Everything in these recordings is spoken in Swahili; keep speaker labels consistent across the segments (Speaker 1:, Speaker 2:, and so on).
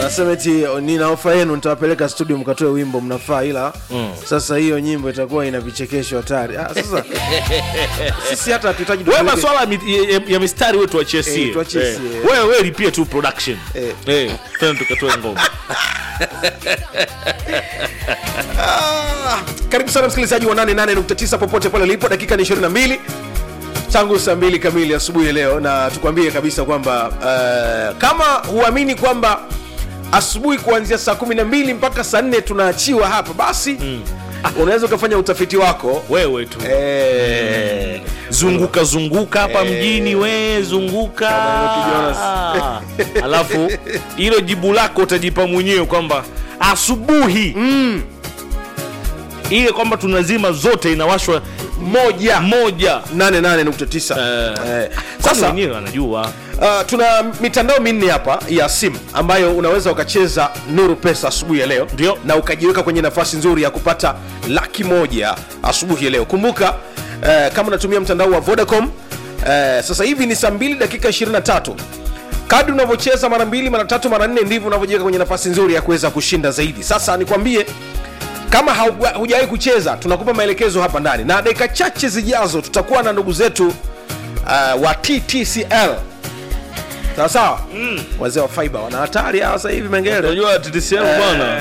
Speaker 1: anasema eti nina ofa yenu nitawapeleka studio mkatoe wimbo mnafaa ila sasa hiyo nyimbo itakuwa ina vichekesho hatari ah, sasa sisi hata hatuhitaji
Speaker 2: wewe
Speaker 1: tupeleke-
Speaker 2: maswala ya, mi- ya, ya mistari wewe tuachie sie.
Speaker 1: Eh, tuachie
Speaker 2: Eh.
Speaker 1: sie.
Speaker 2: wewe wewe lipie tu production
Speaker 1: Eh.
Speaker 2: eh tena tukatoe ngoma
Speaker 1: Ah, karibu sana msikilizaji wa 88.9 popote pale ulipo dakika ni 22 tangu saa mbili kamili asubuhi ya leo na tukwambie kabisa kwamba uh, kama huamini kwamba asubuhi kuanzia saa 12 mpaka saa 4 tunaachiwa hapa basi mm. unaweza ukafanya utafiti wako
Speaker 2: wewe tu
Speaker 1: eh,
Speaker 2: zunguka zunguka hapa mjini we zunguka
Speaker 1: Kama Jonas.
Speaker 2: Ah. alafu hilo jibu lako utajipa mwenyewe kwamba asubuhi mm. ile kwamba tunazima zote inawashwa
Speaker 1: moja
Speaker 2: moja
Speaker 1: 88.9
Speaker 2: Eh.
Speaker 1: eh,
Speaker 2: sasa
Speaker 1: sasa
Speaker 2: wenyewe anajua
Speaker 1: Uh, tuna mitandao minne hapa ya simu ambayo unaweza ukacheza nuru pesa asubuhi ya leo
Speaker 2: Ndio.
Speaker 1: na ukajiweka kwenye nafasi nzuri ya kupata laki moja asubuhi ya leo kumbuka uh, kama unatumia mtandao wa vodacom uh, sasa hivi ni saa 2 dakika 23 kadri unavyocheza mara mbili mara tatu mara nne ndivyo unavyojiweka kwenye nafasi nzuri ya kuweza kushinda zaidi sasa nikwambie kama hauja- hujawahi kucheza tunakupa maelekezo hapa ndani na dakika chache zijazo tutakuwa na ndugu zetu uh, wa ttcl sawa sawa mm. wazee wa fiber wana hatari hawa sasa hivi mengele
Speaker 2: unajua TTCL bwana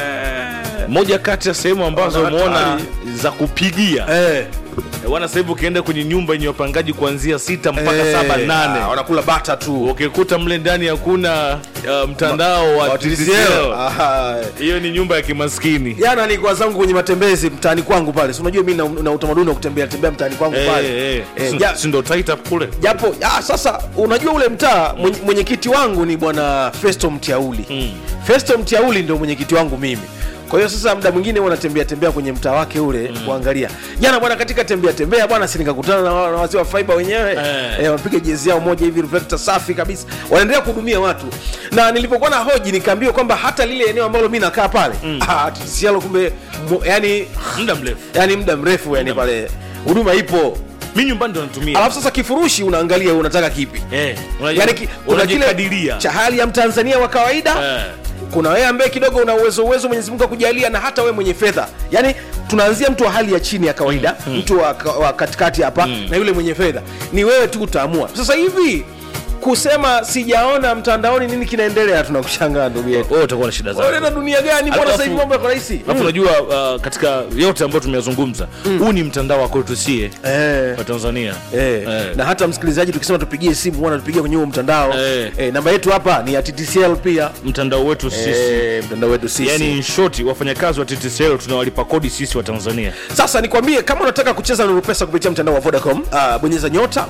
Speaker 2: moja kati ya sehemu ambazo
Speaker 1: Wana
Speaker 2: umeona
Speaker 1: hatari.
Speaker 2: za kupigia
Speaker 1: Eh,
Speaker 2: wana sasa hivi ukienda kwenye nyumba yenye wapangaji kuanzia sita mpaka
Speaker 1: eh,
Speaker 2: saba
Speaker 1: ah,
Speaker 2: nane
Speaker 1: wanakula bata tu
Speaker 2: ukikuta mle ndani hakuna uh, mtandao wa
Speaker 1: Wa
Speaker 2: TTCL
Speaker 1: TTCL. Aha.
Speaker 2: hiyo ni nyumba ya kimaskini
Speaker 1: jana nilikuwa zangu kwenye matembezi mtaani kwangu pale si unajua mi na, na utamaduni wa kutembea tembea mtaani kwangu pale
Speaker 2: Eh, eh.
Speaker 1: Eh,
Speaker 2: Si-
Speaker 1: ja-
Speaker 2: si ndo tight up kule
Speaker 1: japo ah, sasa unajua ule mtaa mwenye- mwenyekiti wangu ni bwana festo mtiauli mm. festo mtiauli ndio mwenyekiti wangu mimi kwa hiyo sasa muda mwingine huwa natembea tembea kwenye mtaa wake ule mm. kuangalia jana bwana katika tembea tembea bwana si nikakutana na, wa- na wazee wa fiber wenyewe
Speaker 2: Eh.
Speaker 1: eh, wapiga jezi yao moja hivi reflector safi kabisa wanaendelea kuhudumia watu na nilipokuwa na hoji nikaambiwa kwamba hata lile eneo ambalo mi nakaa pale mm. ah, TTCL kumbe mu, yani,
Speaker 2: muda mrefu
Speaker 1: yani muda mrefu yani pale huduma ipo
Speaker 2: mi nyumbani ndo natumia
Speaker 1: alafu sasa kifurushi unaangalia unataka kipi
Speaker 2: Eh, unajua-
Speaker 1: yani ki, kuna kile
Speaker 2: unajikadiria.
Speaker 1: cha hali ya mtanzania wa kawaida
Speaker 2: Eh.
Speaker 1: kuna wewe ambaye kidogo una uwezo uwezo mwenyezi mungu akujalia na hata wewe mwenye fedha yani tunaanzia mtu wa hali ya chini ya kawaida mm. mtu wa, ka- wa katikati hapa mm. na yule mwenye fedha ni wewe tu utaamua sasa hivi kusema sijaona mtandaoni nini kinaendelea tunakushangaa ndugu yetu
Speaker 2: wewe utakuwa na shida zako
Speaker 1: unaenda dunia gani mbona
Speaker 2: Alafu-
Speaker 1: sasa hivi mambo yako rahisi
Speaker 2: alafu unajua uh, katika yote ambayo tumeyazungumza huu ni mtandao wa kwetu sie
Speaker 1: eh.
Speaker 2: wa tanzania
Speaker 1: Eh,
Speaker 2: Eh.
Speaker 1: na hata msikilizaji tukisema tupigie simu huwa natupigia kwenye huo mtandao
Speaker 2: Eh.
Speaker 1: eh, namba yetu hapa ni ya TTCL pia
Speaker 2: mtandao wetu sisi
Speaker 1: eh, mtandao wetu sisi
Speaker 2: yani in short wafanyakazi wa TTCL tunawalipa kodi sisi wa tanzania
Speaker 1: sasa nikwambie kama unataka kucheza nuru pesa kupitia mtandao wa vodacom uh, bonyeza nyota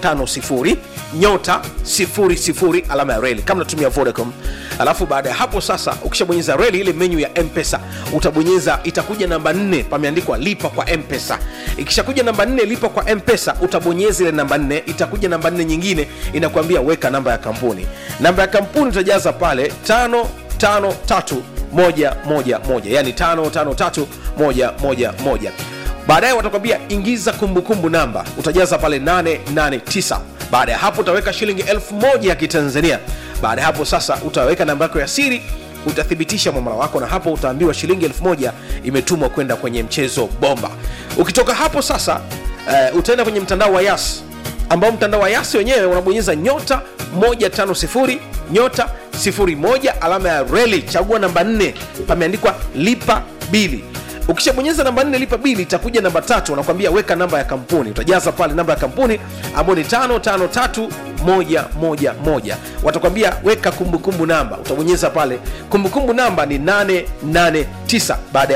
Speaker 1: 150 nyota 00 alama ya reli kama unatumia vodacom alafu baada ya hapo sasa ukishabonyeza reli ile menyu ya mpesa utabonyeza itakuja namba 4 pameandikwa lipa kwa mpesa ikishakuja namba 4 lipa kwa mpesa utabonyeza ile namba 4 itakuja namba 4 nyingine inakuambia weka namba ya kampuni namba ya kampuni utajaza pale tano tano tatu moja moja moja yani tano tano tatu moja moja moja baadaye watakwambia ingiza kumbukumbu namba utajaza pale 889 baada ya hapo utaweka shilingi elfu moja ya kitanzania baada ya hapo sasa utaweka namba yako ya siri utathibitisha mwamala wako na hapo utaambiwa shilingi elfu moja imetumwa kwenda kwenye mchezo bomba ukitoka hapo sasa uh, utaenda kwenye mtandao wa yas ambao mtandao wa yasi wenyewe unabonyeza nyota 150 nyota 01 alama ya reli chagua namba 4 pameandikwa lipa bili ukishabonyeza namba 4 lipa bili itakuja namba tatu wanakwambia weka namba ya kampuni utajaza pale namba ya kampuni ambayo ni 553111 watakwambia weka kumbukumbu namba utabonyeza pale kumbukumbu namba ni 889 baada ya